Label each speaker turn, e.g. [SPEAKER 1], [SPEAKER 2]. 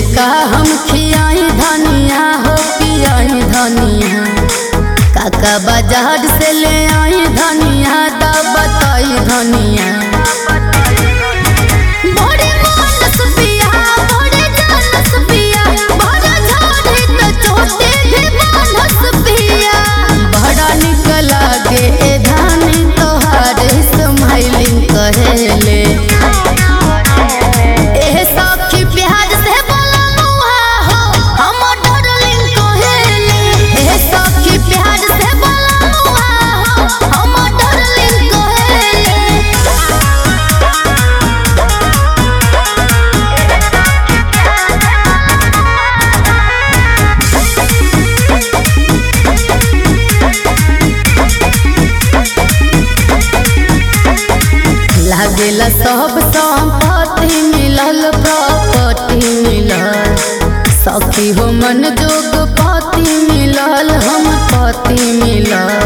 [SPEAKER 1] का हम खियाई धनिया हो पियाई धनिया काका बाजार से ले आई धनिया दा बताई धनिया बड़े मानस पिया बड़े जानस पिया बड़ा झाड़ी तो छोटे भी मानस पिया बड़ा निक लागे ए धानी तोहार स्माइलिंग कहेले एह सखी प्यार से बोला मुहा हो हम डार्लिंग कहेले एह सखी प्यार से बोला मुहा हो हम डार्लिंग कहेले लागेला सब संपत्ति मिलल प्रॉपर्टी मिलल सखी हो मन जोग पति मिलल हम पति मिलल